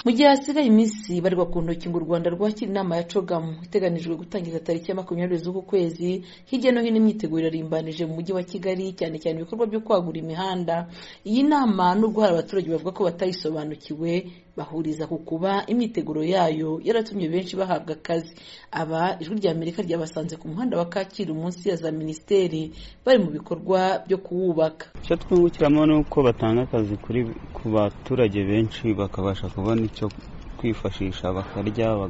mu gihe hasigaye iminsi ibarirwa ku ntoki ngo u rwanda rwakire inama ya cogamu iteganijwe gutangiza tariki ya makumyabiri z'uku kwezi hirya no hino imyiteguro irimbanije mu mujyi wa kigali cyane cyane ibikorwa byo kwagura imihanda iyi nama nubwo hari abaturage bavuga ko batayisobanukiwe bahuriza ku kuba imyiteguro yayo yaratumye benshi bahabwa akazi aba ijwi rya amerika ryabasanze ku muhanda wa kacyiru munsi ya za minisiteri bari mu bikorwa byo kuwubaka icyo twungukiramo ni uko batanga akazi kuri ku baturage benshi bakabasha kubona icyo kwifashisha bakarya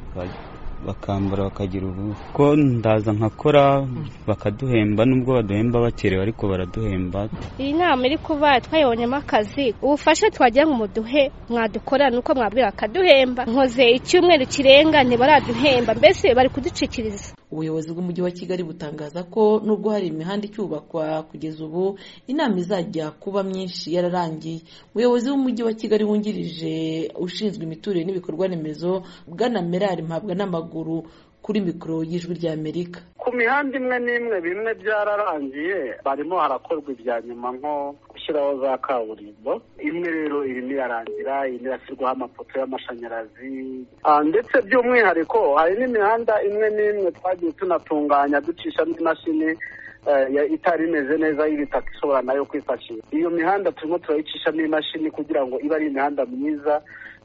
bakambara bakagira ubu ko ndaza nkakora bakaduhemba nubwo baduhemba bakerewe ariko baraduhemba iyi nama iri kuba twayibonyemo akazi ubufasha twagira ngo muduhe mwadukora ni uko mwabwira bakaduhemba nkoze icyumweru kirenga ntibaraduhemba mbese bari kuducikiriza ubuyobozi bw'umujyi wa kigali butangaza ko nubwo hari imihanda icyubakwa kugeza ubu inama izajya kuba myinshi yararangiye umuyobozi w'umujyi wa kigali wungirije ushinzwe imiturire n'ibikorwa remezo bwana merari mpabwa n'amaguru kuri mikoro y'ijwi rya amerika ku mihanda imwe n'imwe bimwe byararangiye barimo harakorwa ibya nyuma nko gushyiraho za kaburimbo imwe rero irimo irarangira irimo irashyirwaho amapoto y'amashanyarazi ndetse by'umwihariko hari n'imihanda imwe n'imwe twagiye tunatunganya ducishamo imashini itari imeze neza y'ibitaka ishobora nayo kwifashisha iyo mihanda turimo turayicishamo imashini kugira ngo ibe ari imihanda myiza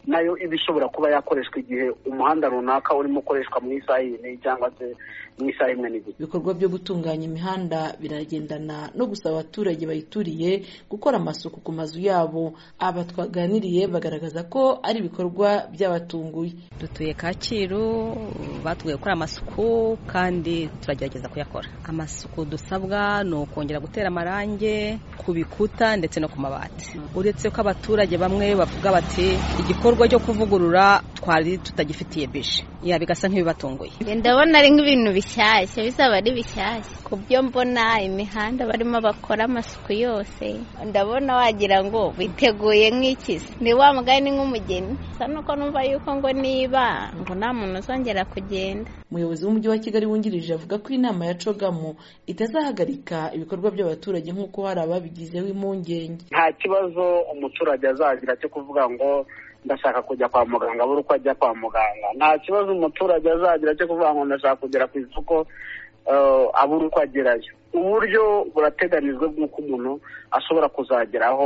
nayo iba ishobora kuba yakoreshwa igihe umuhanda runaka urimo ukoreshwa mu isaha imwe cyangwa se mu isaha imwe n'igice ibikorwa byo gutunganya imihanda biragendana no gusaba abaturage bayituriye gukora amasuku ku mazu yabo aba twaganiriye bagaragaza ko ari ibikorwa byabatunguye dutuye kacyiru batubwiye gukora amasuku kandi turagerageza kuyakora amasuku dusabwa ni ukongera gutera amarangi ku bikuta ndetse no ku mabati uretse ko abaturage bamwe bavuga bati igikorwa cyo kuvugurura twari tutagifitiye bije ya bigasa nk'ibibatunguye ndabona ari nk'ibintu bishyashya bizaba ari bishyashya ku byo mbona imihanda barimo bakora amasuku yose ndabona wagira ngo biteguye nk'ikizi ni wa mugani nk'umugeni gusa nuko numva yuko ngo niba ngo nta muntu uzongera kugenda umuyobozi w'umujyi wa kigali wungirije avuga ko inama ya cogamu itazahagarika ibikorwa by'abaturage nk'uko hari ababigizeho impungenge nta kibazo umuturage azagira cyo kuvuga ngo ndashaka kujya kwa muganga abura uko ajya kwa muganga nta kibazo umuturage azagira cyo kuvuga ngo ndashaka kugera ku isoko abura uko agerayo uburyo burateganijwe bw'uko umuntu ashobora kuzagera aho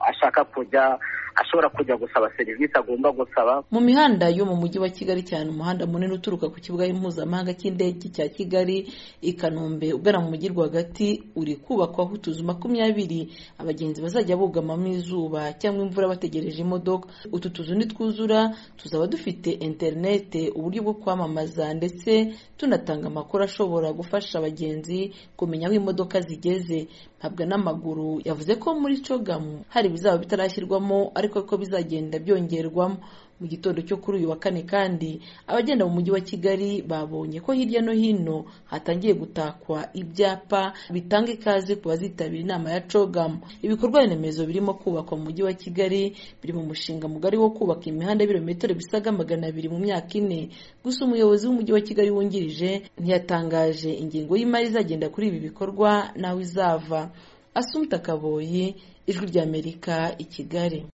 ashaka kujya ashobora kujya gusaba serivisi agomba gusaba mu mihanda yo mu mujyi wa kigali cyane umuhanda munini uturuka ku kibuga mpuzamahanga cy'indege cya kigali i kanombe ugana mu mujyi rwagati uri kubakwaho utuzu makumyabiri abagenzi bazajya bugamamo izuba cyangwa imvura bategereje imodoka utu tuzu nitwuzura tuzaba dufite interinete uburyo bwo kwamamaza ndetse tunatanga amakuru ashobora gufasha abagenzi kumenya aho imodoka zigeze mpabwa n'amaguru yavuze ko muri cogamu hari ibizaba bitarashyirwamo ariko ko bizagenda byongerwamo mu gitondo cyo kuri uyu wa kane kandi abagenda mu mujyi wa kigali babonye ko hirya no hino hatangiye gutakwa ibyapa bitanga ikaze ku bazitabira inama ya cogamu ibikorwa remezo birimo kubakwa mu mujyi wa kigali biri mu mushinga mugari wo kubaka imihanda y'ibirometero bisaga magana abiri mu myaka ine gusa umuyobozi w'umujyi wa kigali wungirije ntiyatangaje ingingo y'imari izagenda kuri ibi bikorwa nawe izava asumta kaboyi ijwi ry'amerika i kigali